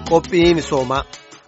Qophii misoomaa.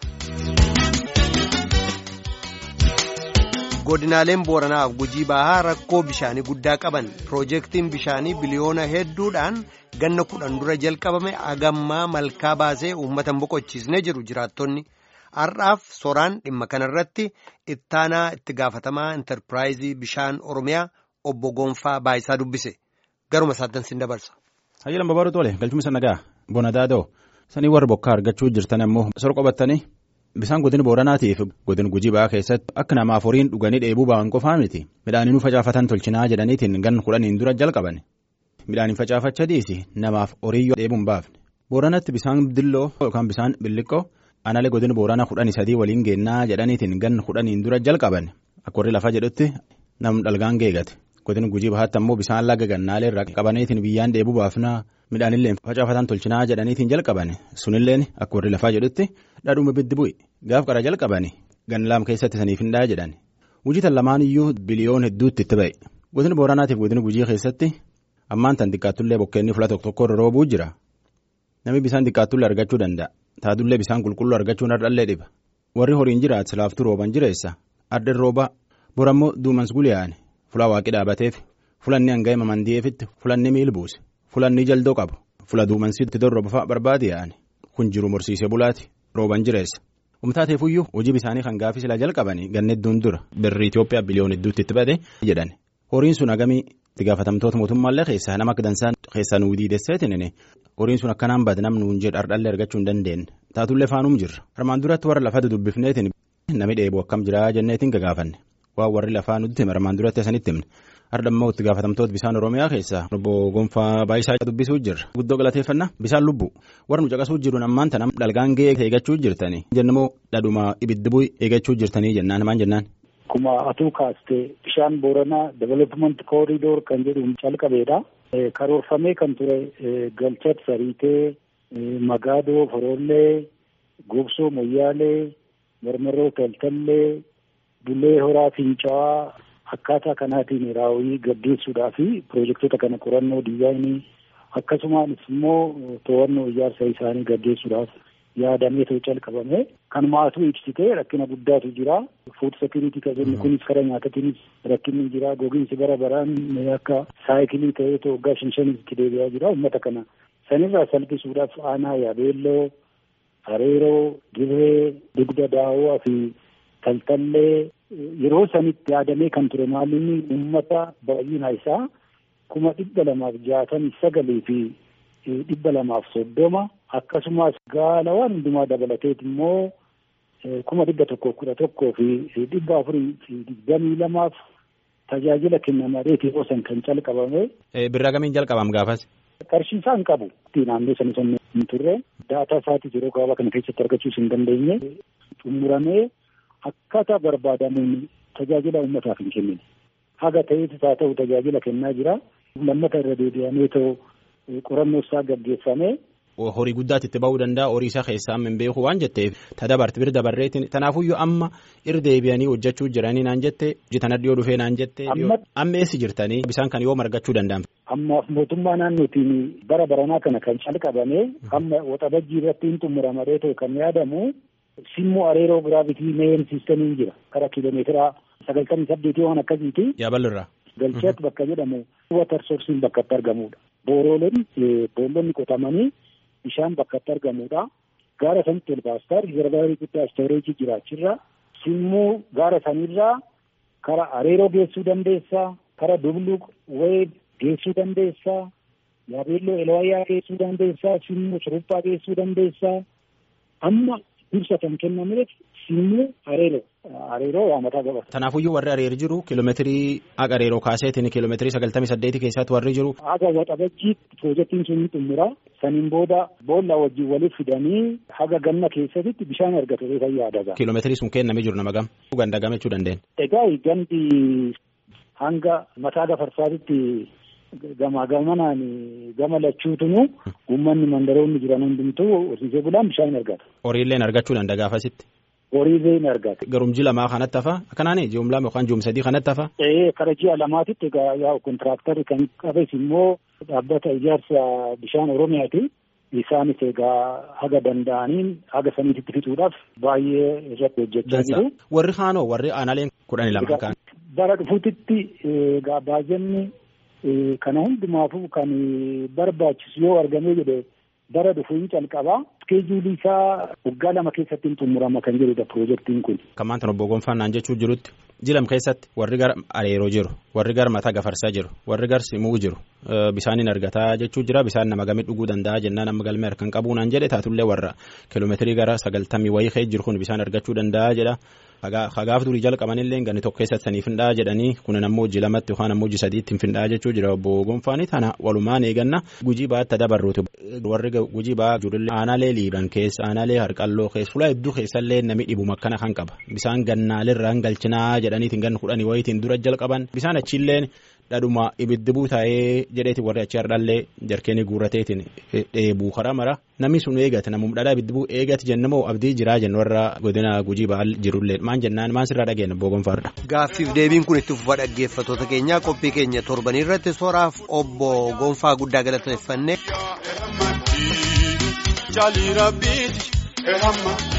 Godinaaleen Booranaaf Gujii Bahaa rakkoo bishaanii guddaa qaban piroojeektiin bishaanii biliyoona hedduudhaan ganna kudhan dura jalqabame agammaa malkaa baasee uummatan boqochiisnee jiru jiraattonni. Har'aaf soraan dhimma kanarratti ittaanaa itti gaafatamaa intarpiraayizii bishaan Oromiyaa obbo Gonfaa Baayisaa dubbise. Garuma isaatti sin dabarsa. Hayyilan babaaduu tole galchumsa nagaa bona daadoo sanii warra bokkaa argachuu jirtan ammoo sor qabattanii bisaan godina booranaatiif godina gujii ba'aa keessatti akka namaaf horiin dhuganii dheebuu ba'an qofaa miti midhaaniinuu facaafatan tolchinaa jedhaniitiin gan kudhaniin dura jalqaban midhaaniin facaafacha dhiisi namaaf horiiyyoo dheebuun baafne booranatti bisaan dilloo yookaan bisaan billiqqoo analee godina booranaa kudhanii sadii waliin geennaa jedhaniitiin gan kudhaniin dura jalqaban akka warri lafa jedhutti nam dhalgaan geegate. godina gujii bahaatti ammoo bisaan laga gannaalee irraa qabaniitiin biyyaan dheebuu baafnaa midhaanillee facaafatan tolchinaa jedhaniitiin jalqaban sunilleen akka warri lafaa jedhutti dhadhuuma biddi bu'i gaaf qara jalqaban ganlaam keessatti saniif hin jedhan wujitan lamaan iyyuu biliyoon hedduutti itti ba'e godina booranaatiif godina gujii keessatti ammaan tan xiqqaattullee bokkeenni fula tokko tokko irra roobuu jira namni bisaan xiqqaattullee argachuu danda'a taatullee bisaan qulqulluu argachuun hardhallee dhiba warri horiin jiraat silaaftuu rooban jireessa ardeen roobaa borammoo duumans guliyaane. Fulaa waaqii dhaabateef fulanni hanga hima mandi'eefitti fulanni miil buuse fulanni jaldoo qabu fula duumansiitti dorroba barbaade yaa'ani kun jiru morsiisee bulaati rooban jireessa humtaateefuyyuu hojii bisaanii kan gaafii sila jalqabanii ganna hedduun dura birri Itoophiyaa biliyoon hedduutti itti bade jedhan horiin sun hagamii itti gaafatamtoota mootummaallee keessaa nama akka dansaan keessaa nuu diidesseetiin horiin sun akkanaan bade namni nuun jedhu hardhallee argachuu hin dandeenye taatullee faanuum jirra armaan duratti warra lafa dubbifneetiin nami dheebuu akkam jiraa jenneetiin gagaafanne. waan warri lafaa nutti hime armaan duratti asanitti himne hardhammoo itti gaafatamtoota bishaan oromiyaa keessaa obbo Gonfaa Baayisaa dubbisuu jirra guddoo galateeffannaa bishaan lubbu warra nu caqasuu jiruun ammaan tana dhalgaan ga'ee eeggachuu jirtanii jennamoo dhadhuma ibiddi bu'i eeggachuu jirtanii jennaan maan jennaan. Akkuma atuu kaastee bishaan booranaa development corridor kan jedhuun calqabeedha. Karoorfamee kan ture galchat sariitee magaadoo forollee gobsoo moyyaalee marmarroo taltallee. Bullee horaa fincaa'aa akkaataa kanaatiin raawwii gaggeessuudhaa fi piroojektota kana qorannoo diizaayinii akkasumas immoo to'annoo ijaarsa isaanii gaggeessuudhaaf yaadamee ta'u calqabame kanumaatuu ibsitee rakkina guddaatu jira fuud sekiriitii kan jennu kunis karaa nyaatatiinis rakkinni jira gogiinsi bara baraan akka saayikilii ta'ee ta'u waggaa shan shanitti deebi'aa jira uummata kana sanirraa salphisuudhaaf aanaa yaabeelloo hareeroo dirree dugda daawwaa fi. Taltallee yeroo sanitti yaadamee kan ture maalinni uummata baay'ina isaa kuma dhibba lamaaf jaatamii sagalee fi dhibba lamaaf soddoma akkasumas gaala waan hundumaa dabalateet immoo kuma dhibba tokko kudha tokkoo fi dhibba afurii fi digdamii lamaaf tajaajila kennamareeti yeroo san kan calqabame. Birraa gamiin jalqabam gaafas. Qarshii isaa hin qabu. Naannoo sana sana hin turre daataa isaatis yeroo gabaabaa kana keessatti argachuus hin dandeenye xumuramee. Akkaataa barbaadamuun tajaajila uummataaf hin kennine. Haga ta'eetis haa ta'u tajaajila kennaa jira. Lammata irra deebi'amee ta'u qorannoo isaa gaggeeffame. Horii guddaatti itti ba'uu danda'a. Horii isaa keessaa hin beeku waan jetteef tadabarte bira dabarreetiin tanaafuyyuu amma irra deebi'anii hojjechuu jiranii naan jettee hojjetan dhiyoo dhufee naan jettee amma eessi jirtanii bisaan kan yoo margachuu danda'an. Ammaaf mootummaa naannootiin bara baranaa kana kan calqabame amma waxabajjii irratti hin xumuramaree ta'u kan yaadamu. Simmoo areeroo giraavitii meeyen siistamiin jira. Karaa kiiloomeetira sagaltamii saddeetii waan akkasiiti. Yaabalirraa. Galcheet bakka jedhamu watar soorsiin bakka itti argamudha. Booroleen boollonni qotamanii bishaan bakka itti argamudha. Gaara sanitti ol baastaa riizarvaarii guddaa istooreejii jiraachirra. Simmoo gaara sanirraa karaa areeroo geessuu dandeessaa. Karaa dubluq wayii geessuu dandeessaa. Yaabeelloo elwayyaa geessuu dandeessaa. Simmoo suruphaa geessuu dandeessaa. Amma. Ibsa kan kennameef simmuu areeroo areeroo waa mataa qaba. Tanaafuyyuu warri areer jiru kiiloomeetirii haga areeroo kaaseetiin kiiloomeetirii sagaltamii saddeetii keessatti warri jiru. Haga waxabajjii piroojeektiin sun ni xumura. Saniin booda boolla wajjin waliif fidanii haga ganna keessatti bishaan argatu fayyaa daga. Kiiloomeetirii sun kennamee jiru nama gam. Ganda gamachuu dandeenya. Egaa gandi hanga mataa gafarsaatitti. Gamaa gamanaan gama lachuutunu uummanni mandaroonni jiran hundumtuu horsiisee bulaan bishaan argata. Horiilleen argachuu danda'a gaafasitti. Horiileen argata. Garum ji'a lamaa kanatti hafa akkanaan ji'um lama yookaan ji'um sadii kanatti hafa. Ee kara ji'a lamaatitti egaa yaa kontiraaktarri kan qabes immoo dhaabbata ijaarsa bishaan Oromiyaati. isaanis egaa haga danda'aniin haga saniititti fixuudhaaf baay'ee irratti hojjechaa jiru. Warri kaanoo warri aanaaleen kudhanii lama kan. Bara dhufuutitti egaa baajanni kana hundumaafuu kan barbaachisu yoo argamee jedhe bara dhufuun calqabaa. Iskeejuulii isaa waggaa lama keessatti hin xumurama kan jedhudha piroojeektiin kun. Kan maanta obbo Gonfannaan jechuu jirutti jilam keessatti warri gara areeroo jiru warri gara mataa gafarsaa jiru warri gara simuu jiru bisaanin argataa jechuu jira bisaan nama gamii dhuguu danda'a jennaan amma galmee harkaan qabuunaan jedhe taatullee warra kiloomeetirii gara sagaltamii wayii ka'ee jiru kun bisaan argachuu danda'a jedha. Hagaaf durii jalqabanillee ganni tokko keessatti sanii findhaa jedhanii kunin ammoo hojii lamatti yookaan ammoo hojii sadiitti hin findhaa jechuu jira obbo Gonfaanii tana walumaan eeganna gujii baatti dabarruuti warri gujii baa jirullee aanaalee liiban keessa aanaalee harqalloo keessa fuula hedduu keessallee namni dhibu makkana kan qaba bisaan gannaalirraan galchinaa jedhaniitiin ganna kudhanii wayiitiin dura jalqaban bisaan achiilleen dhadhuma ibiddi buutaa'ee jedheeti warri achi hardhallee jarkeenii guurateetiin dheebuu karaa mara namni sun eegate namum dhadhaa ibiddi buu eegate jennamoo abdii jiraa jennu warra godina gujii ba'al jirullee maan jennaan maan sirraa dhageenya obbo Gonfaarra. Gaaffiif deebiin kun itti fufa dhaggeeffattoota keenyaa qophii keenya torbanii irratti soraaf obbo Gonfaa guddaa galateeffannee.